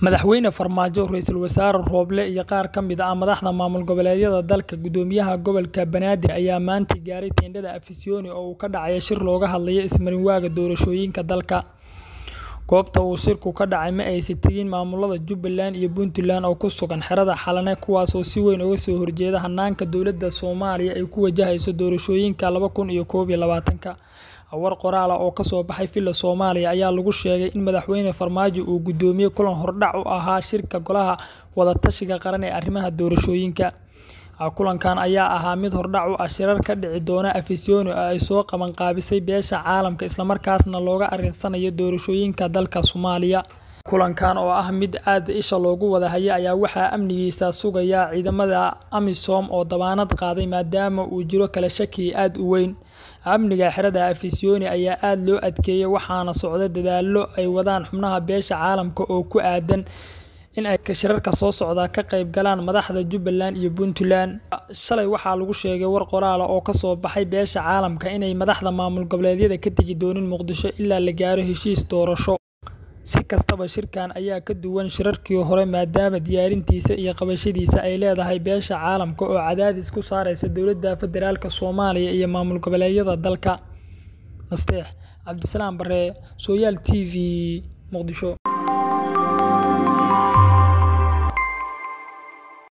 Madaxweyne Farmaajo, Ra'iisul Wasaare Roble iyo qaar ka mid ah madaxda maamul goboleedyada dalka, Guddoomiyaha Gobolka Banaadir ayaa maanta gaaray teendhada Afisyooni oo uu ka dhacayo shir looga hadlayo ismarinwaaga doorashooyinka dalka. Goobta uu shirku ka dhacay ma aysan tegin maamulada Jubbaland iyo Puntland oo ku sugan xerada Xalane kuwaas oo si weyn uga soo horjeeda hannaanka dowladda Soomaaliya ay ku wajahayso doorashooyinka laba kun iyo kow iyo labaatanka. War qoraal ah oo ka soo baxay Villa Soomaaliya ayaa lagu sheegay in Madaxweyne Farmaajo uu gudoomiyay kulan hordhac u ahaa shirka Golaha Wada-tashiga Qaran ee arrimaha doorashooyinka. Kulankan ayaa ahaa mid hordhac u ah shirar ka dhici doona Afisyooni oo ay soo qabanqaabisay beesha caalamka isla markaana looga arinsanayo doorashooyinka dalka Soomaaliya. Kulankan oo ah mid aad isha loogu wada hayo ayaa waxaa amnigiisa sugaya ciidamada AMISOM oo dammaanad qaaday maadaama uu jiro kala shaki aad u weyn. Amniga xerada Afisyooni ayaa aad loo adkeeyay waxaana socda dadaallo ay wadaan xubnaha beesha caalamka oo ku aadan in ay shirarka soo socda ka qayb galaan madaxda Jubbaland iyo Puntland. Shalay waxaa lagu sheegay war qoraal ah oo ka soo baxay beesha caalamka inay madaxda maamul goboleedyada ka tagi doonin Muqdisho ilaa la gaaro heshiis doorasho. Si kastaba, shirkan ayaa ka duwan shirarkii hore maadaama diyaarintiisa iyo qabashadiisa ay leedahay beesha caalamka oo cadaadis ku saaraysa dowladda federaalk Soomaaliya iyo maamul goboleedyada dalka. Nasteex Cabdisalaam Barre, Sooyaal TV, Muqdisho.